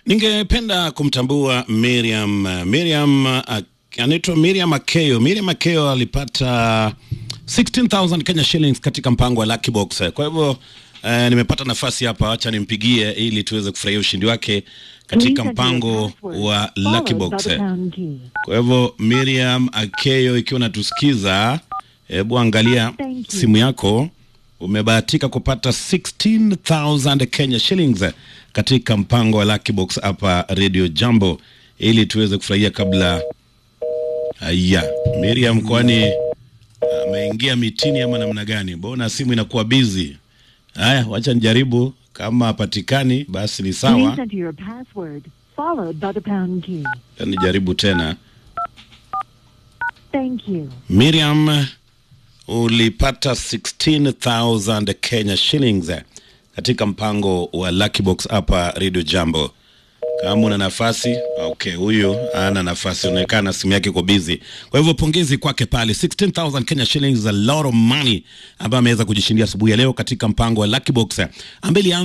Ningependa kumtambua Miriam. Miriam uh, anaitwa Miriam Akeyo. Miriam Akeyo alipata 16000 Kenya shillings katika mpango wa Lucky Box. Kwa hivyo uh, nimepata nafasi hapa, acha nimpigie ili tuweze kufurahia ushindi wake katika mpango wa Lucky Box. Kwa hivyo Miriam Akeyo, ikiwa natusikiza, hebu angalia simu yako umebahatika kupata 16000 Kenya shillings katika mpango wa Lucky Box hapa Radio Jambo, ili tuweze kufurahia kabla. Haya, Miriam, kwani ameingia mitini ama namna gani? Mbona simu inakuwa busy? Haya, wacha nijaribu, kama hapatikani basi ni sawa, Please enter your password followed by the pound key. nijaribu tena. Thank you. Miriam, ulipata 16000 Kenya shillings katika mpango wa Lucky Box hapa Radio Jambo. Kama una nafasi, okay, huyu ana nafasi, inaonekana simu yake iko busy. Kwa hivyo pongezi kwake pale, 16000 Kenya shillings is a lot of money ambayo ameweza kujishindia asubuhi ya leo katika mpango wa Lucky Box ambaye